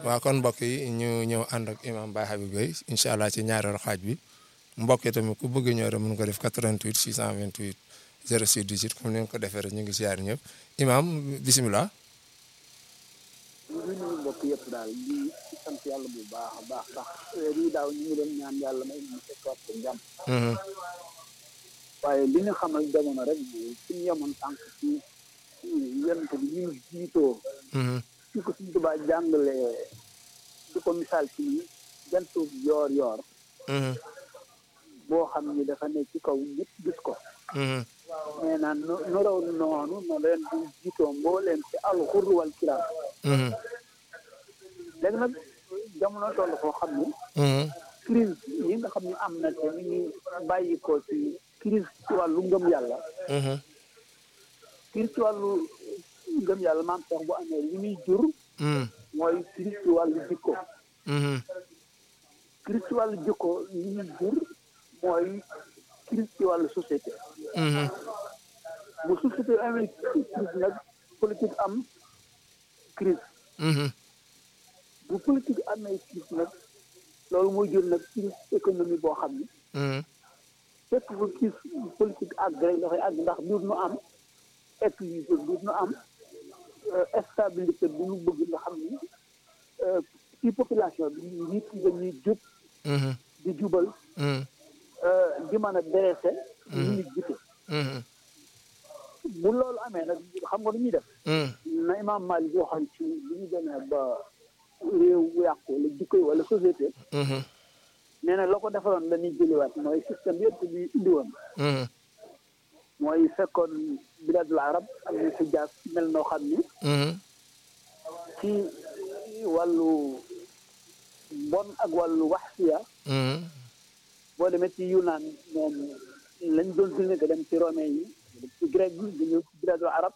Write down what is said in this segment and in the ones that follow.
waaw kon mbokk yi ñu ñëw ànd ak imam Baye Habib Gueye incha allah ci ñaareelu xaaj bi mbokk yi tamit ku bëgg ñëw rek mën ko def 88 628 06 18 comme ni nga ko defee rek ñu ngi ziar ñëpp imam bisimilah. ñu ngi nuyu mbokk yëpp daal di sant yàlla bu baax a baax ndax lii daaw ñu ngi doon ñaan yàlla may ñu fekkaat ko jàmm waaye li ñu xamal jamono rek mooy suñu yemoon tànk ci yonent bi ñu jiitoo ci ko suñ tubaa jàngale di ko misaal ci ni jantu yoor yoor boo xam ni dafa ne ci kaw ñëpp gis ko nee naa nu nu raw noonu no leen di jiitoo mbooleem ci alxur wal kiram léegi nag jamono toll koo xam ni crise yi nga xam ne am na te mi ngi bàyyi ko ci crise ci wàllu ngëm yàlla crise ci wàllu ngëm yàlla maam sax bu amee li muy jur mooy crise ci wàllu jikko crise ci wàllu jikko li muy jur mooy crise ci wàllu société bu société amee crise nag politique am crise bu politique amee crise nag loolu mooy jur nag crise économie boo xam ni fekk bu crise politique àgg rek dafay àgg ndax duut nu am équilibre duut nu am stabilité bu ñu bëgg nga xam ni ci population bi nit ñi dañuy jub di jubal di mën a dressé ñu nit jite bu loolu amee nag xam nga lu ñuy def na imam Malik waxoon ci li ñu demee ba réew yàqu wala jikko yi wala société nee na la ko defaroon la ñuy jëliwaat mooy système yëpp bi indi woon mooy fekkoon biladul arab ak ni si jaas mel noo xam ni ci wàllu bon ak wàllu waxsiya boo demee ci yunaan moom lañ doon dund nga dem ci romain yi ci grec bi di ñëw ci biladul arab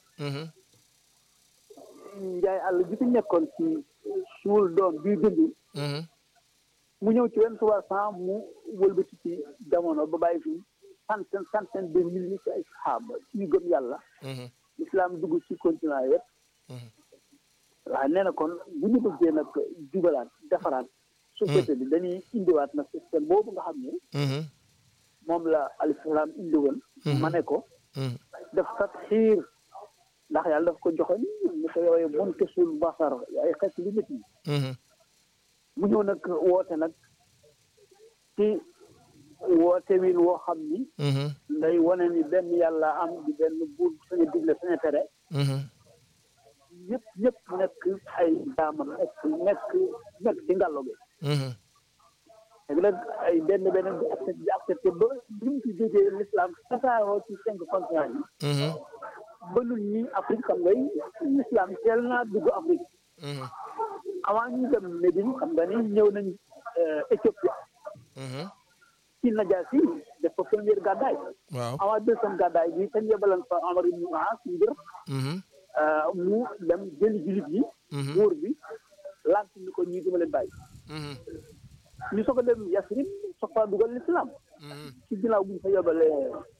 njaay àll bi fi nekkoon ci suul doom bii dund mu ñëw ci wenn trois cent mu wëlbati ci jamono ba bàyyi fi centaine centaine de milliers ci ay saxaaba ci ñu gëm yàlla islam dugg ci continent yëpp waaw nee na kon bu ñu bëggee nag jubalaat defaraat société bi dañuy indiwaat na système boobu nga xam ne moom la alislam indi woon ma ne ko def tat xiir ndax yàlla daf ko joxoon ni ko yooyu mun kesul basar ay xeet li nit ñi mu ñëw nag woote nag ci woote win woo xam ni nday wane ni benn yàlla am di benn buur saña digle saña tere ñëpp ñëpp nekk ay jaamam nekk nekk nekk ci ngàllo bi léegi nag ay benn benn di accepté di accepté ba li mu ci jógee l'islam tasaaroo ci cinq continent yi ba nun ñi Afrique xam ngay l'islam teel naa dugg Afrique avant ñu dem Médine xam nga ni ñëw nañ Éthiopie ci Najaasi def fa première gàddaay avant deuxième gàddaay bi kañ yebalan fa Amar ibn As ngir mu dem jëli jullit yi buur bi lant ni ko ñii duma leen bàyyi ñu soog a dem Yasrib soog fa dugal l'islam ci ginnaaw bu ñu fa yebalee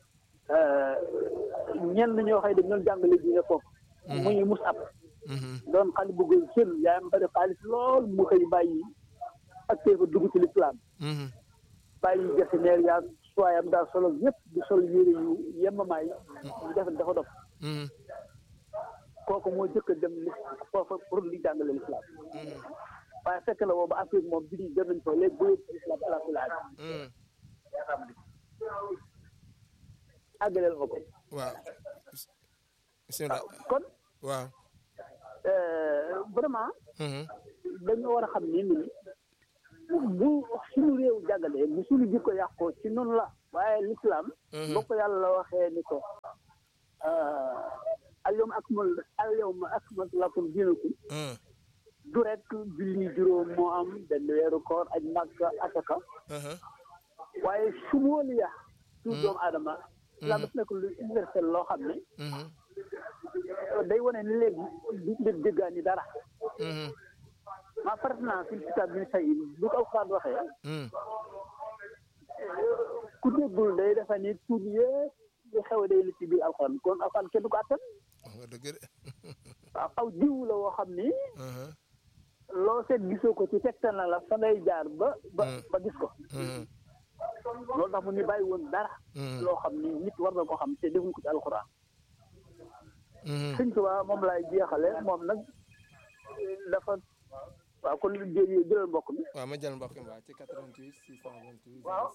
ñenn ñoo xëy dañ doon jàngale diine foofu muy Musab doon xale bu góor sën yaayam bari xaalis lool mu xëy bàyyi ak téefa dugg ci lislaam bàyyi jasineer yaa suwaayam daa solo yëpp di sol yére yu yemamaay ñu def dafa dof kooku moo jëkk a dem li foofa pour li jàngale lislaam waaye fekk na boobu Afrique moom bi di dem nañ fa léegi ba yëpp lislaam ala kulli haal àggaleel ma ko waaw bismillah kon waaw vraiment dañoo war a xam ni ni bu suñu réew jàggalee bu suñu jikko yàqoo ci noonu la waaye l'islam boo ko yàlla waxee ni ko alyawma akmal alyawma akmaltu lakum diinakum du rek julli juróom moo am benn weeru koor aj màkka asaka waaye sumuliya su doomu aadama islam daf nekk lu universel loo xam ne day wane ni léegi du nit déggaani dara ma faratna fil kitaab min shay'in bu ko alxuraan waxee ku déggul day defe ni tuut yëpp lu xew day li ci biir alxuraan kon alxuraan kenn du ko attan wax nga dëgg de waaw aw jiw la woo xam ni loo seet gisoo ko ci tegtal na la fa ngay jaar ba ba ba gis ko loolu tax mu ñu bàyyi woon dara loo xam ni nit war na ko xam te defuñ ko ci alxuraan sëñ Tuubaa moom laay jeexale moom nag dafa waaw kon jë jëlal mbokk mi waaw ma jël mbokk mi waa ci 88 628 waaw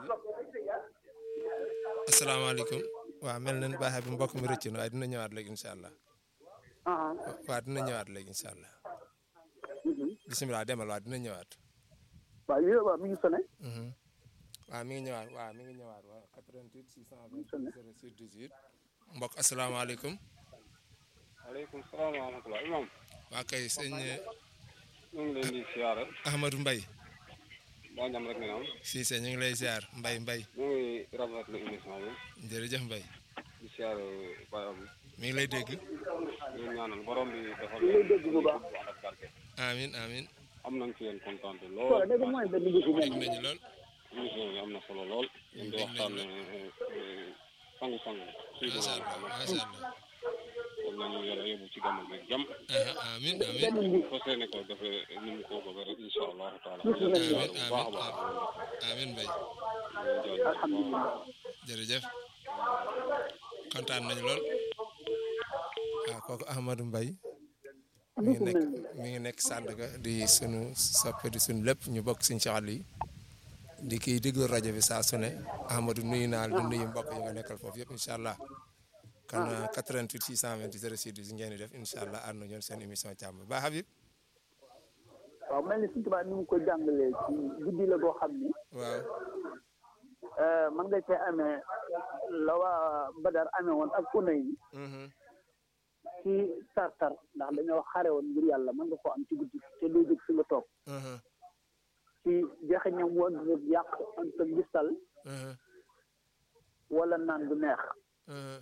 06 18 asalaamaaleykum waaw mel na ni baaxe bi mbokk mi rëcc na waaye dina ñëwaat léegi incha allah ah waaw dina ñëwaat léegi incha allah bisimilah demal waaw dina ñëwaat waaw yooyu waaw mi ngi sonné waaw mi ngi ñëwaat waaw mi ngi ñëwaat waaw 88 628 06 18 mbokk asalaamaaleykum waaleykum salaam wa rahmatulah imam waa kay sëñ ñu ngi leen di siyaare Ahmadou Mbaye daa jam rek ne am Cissé ñu ngi lay ziar Mbaye Mbaye ñu ngi rafetlu émission bi jërëjëf Mbaye di siyaare Baye Abdou mi ngi lay dégg ñu ñaanal borom bi defal lay dégg bu baax. bu ànd ak barke amin amin am nañ ci yéen kontaan waaw lool dégg mooy benn gis dégg nañu lool émission bi am na solo lool ñu di waxtaan sangu sangu macha allah macha allah kon nañu yàlla yóbbu ci gàmmu bi jàmm aha amin amin fas yéene ko defee ni mu ko bëgg rek incha allahu taala Amin, bu baax a baax amin Mbaye alhamdulilah jërëjëf kontaan nañu lool waaw kooku Ahmadou Mbaye mi ngi nekk mi ngi nekk Sandaga di sunu soppe di sunu lépp ñu bokk suñu caxal yi di kii déglu rajo bi saa su ne Ahmadou nuyu naa la di nuyu mbokk yi nga nekkal foofu yëpp incha allah kon 88 628 06 ngeen di def incha allah ànd ñoon seen émission càmm ba Habib waaw mel ni suñu tubaab ni mu ko jàngalee ci guddi la boo xam ni waaw man nga cee amee la waa Badar amee woon ak unay yi mhm ci tar-tar ndax dañoo xare woon ngir yàlla mën nga koo am ci guddi te doo jóg fi nga toog mhm ci joxe ñam woon rek yàq an sa gistal mhm wala naan bu neex mhm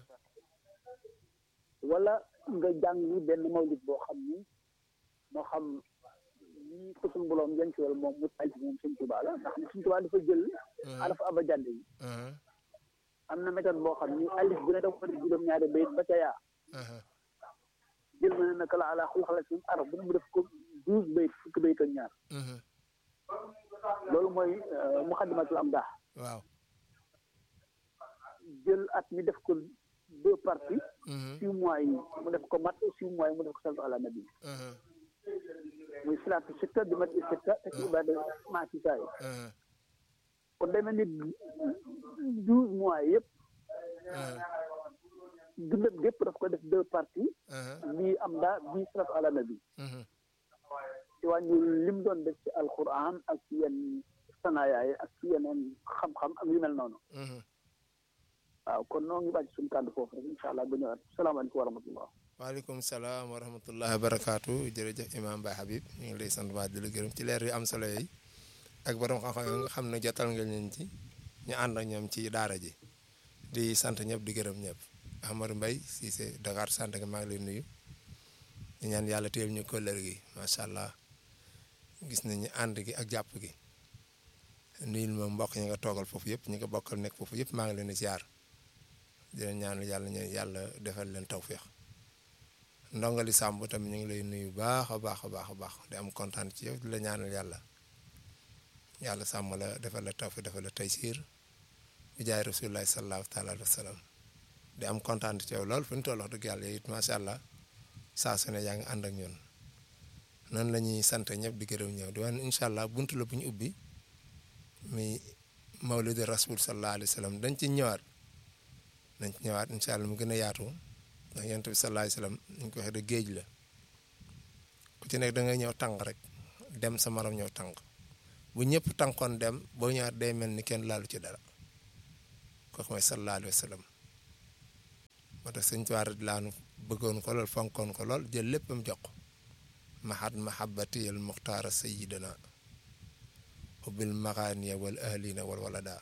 wala nga jàng benn mawlid boo xam ni moo xam lii ko suñu boroom jëncuwal moom mu taj moom suñ tubaa la ndax suñ tubaa dafa jël alaf abajad yi mhm am na méthode boo xam ni alif bu ne dafa ko def juróom-ñaari bayit ba ca yaa mhm jël ma ne naka la ala xul xala suñu arab bu ne mu def ko douze bayit fukki bayit ak ñaar mhm loolu mooy muxaddimatul am daax waaw jël at mi def ko deux parties mhm six mois yi mu def ko mat six mois yi mu def ko saltu ala nabi mhm muy salaatu sitta di mat i sitta te ci ibada maa ci saa yi mhm kon day mel ni douze mois yëpp mhm dundam gépp daf ko def deux parties mhm bii am daa bii salatu ala nabi mhm ci wàññi lim doon def ci alquran ak ci yenn sanaayaay ak ci yeneen xam-xam ak yu mel noonu mhm waaw kon noo ngi wàcc suñu kàddu foofu rek incha allah ba ñëwaat salaamaaleykum wa rahmatullah waaleykum salaam wa rahmatullahi wa barakaatu jërëjëf imam Baye Habib ñu ngi lay sant waa di la gërëm ci leer yu am solo yi ak borom xam-xam yi nga xam ne jotal nga leen ci ñu ànd ak ñoom ci daara ji di sant ñëpp di gërëm ñëpp Ahmadou Mbaye Cissé Dakar sant nga maa ngi lay nuyu di ñaan yàlla téel ñu kóllër gi macha allah gis nañu ànd gi ak jàpp gi nuyul ma mbokk ñi nga toogal foofu yëpp ñi nga bokkal nekk foofu yëpp maa ngi leen di ziar di leen ñaanal yàlla ñu yàlla defal leen tawféex ndongali sàmb tamit ñu ngi lay nuyu baax a baax a baax a baax di am kontaan ci yow di la ñaanal yàlla yàlla sàmm la defal la tawféex defal la taysiir bi jaay rasulillahi sallallahu taala alayhi wa sallam di am kontaan ci yow lool fu ñu toll wax dëgg yàlla it macha allah saa su ne yaa ngi ànd ak ñun noonu la ñuy sant ñëpp di gërëm ñëw di wax ne incha allah buntu la bu ñu ubbi mi mawlidi rasul sallallahu alayhi wa sallam dañ ci ñëwaat dañ ci ñëwaat incha allah mu gën a yaatu ndax yonent bi sallallahu alayhi wa sallam ñu ko waxee de géej la ku ci nekk da ngay ñëw tànk rek dem sa morom ñëw tànk bu ñëpp tànkoon dem boo ñëwaat day mel ni kenn laalu ci dara kooku mooy sallallahu alayhi wa sallam moo tax sëñ Tuubaa laanu bëggoon ko lool fonkoon ko lool jël léppam jox ko mahad mahabbati al muxtaara sayidana ubbil maxaaniya wal ahlina wal walada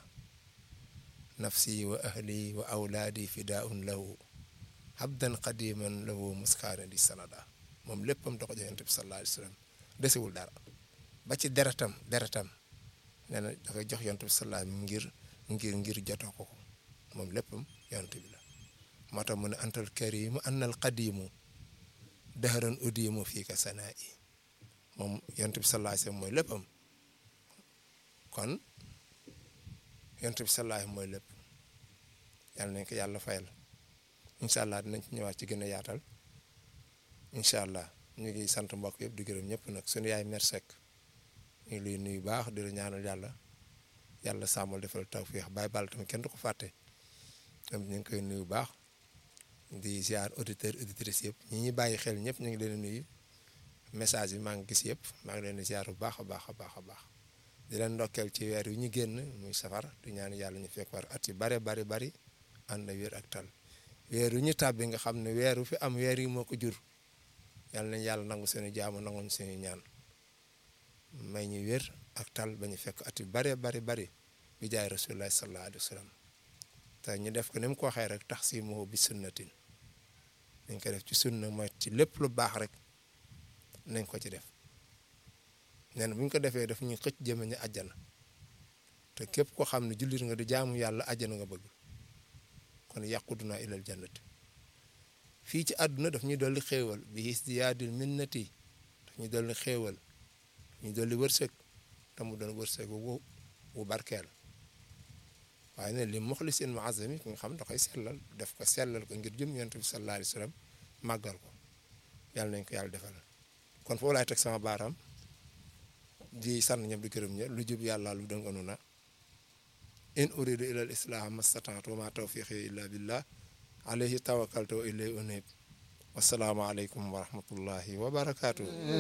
nafsi wa ahli wa awlaadi fidaun lahu habdan qadiman lahu muskaana di sanada moom léppam da ko jox yonent bi sallallahu alayhi wa sallam desewul dara ba ci deretam deretam nee na da koy jox yonent bi sallallahu alayhi ngir ngir ngir jotoo ko ko moom léppam yonent bi la moo tax mu ne antal karimu annal qadimu dahran udimu fii ka sanaa i moom yonent bi sallallahu alayhi wasallam mooy léppam kon yonent bi sallallahu alayhi mooy lépp yàlla nañ ko yàlla fayal incha allah dinañ ci ñëwaat ci gën a yaatal incha allah ñu ngi sant mbokk yëpp di gërëm ñëpp nag suñu yaay mer Seck ñu ngi lay nuyu baax di la ñaanal yàlla yàlla sàmmal defal tawfiix bàyyi bal tamit kenn du ko fàtte tam ñu ngi koy nuyu baax di ziar auditeur auditrice yëpp ñi ñuy bàyyi xel ñëpp ñu ngi leen nuyu message bi maa ngi gis yëpp maa ngi leen di ziar bu baax a baax a baax a baax di leen ndokkeel ci weer yu ñu génn muy safar di ñaan yàlla ñu fekk war at yu bare bari bari ànd na wér ak tal weer yu ñu tàbbi nga xam ne weer wu fi am weer yi moo ko jur yàlla nañ yàlla nangu seeni jaamu nanguñ seeni ñaan may ñu wér ak tal ba ñu fekk at yu bare bari bari bi jaay rasulullah sallallahu alayhi wa sallam te ñu def ko ni mu ko waxee rek tax si moo bi sunnatin dañ ko def ci sunna mooy ci lépp lu baax rek nañ ko ci def nee na bu ñu ko defee daf ñuy xëcc jëme ñu àjjana te képp koo xam ne jullit nga di jaamu yàlla àjjana nga bëgg kon yàquduna ilal jannati fii ci àdduna daf ñuy dolli xéewal bi isdiyaadil minnati daf ñuy dolli xéewal ñu dolli wërsëg te mu doon wërsëg wu wu barkeel waaye ne li muxlisin muazami ki nga xam da koy sellal def ko sellal ko ngir jëm yonent bi sallallahu alayhi wa sallam màggal ko yàlla nañ ko yàlla defal kon foofu laay teg sama baaraam di sant ñëpp di gërëm ñëpp lu jub yàlla lu dënganu na in uridu ila al islah mastata'tu wa ma tawfiqi illa billah alayhi tawakkaltu wa ilayhi unib wasalaamu aleykum wa rahmatullahi wa barakatuh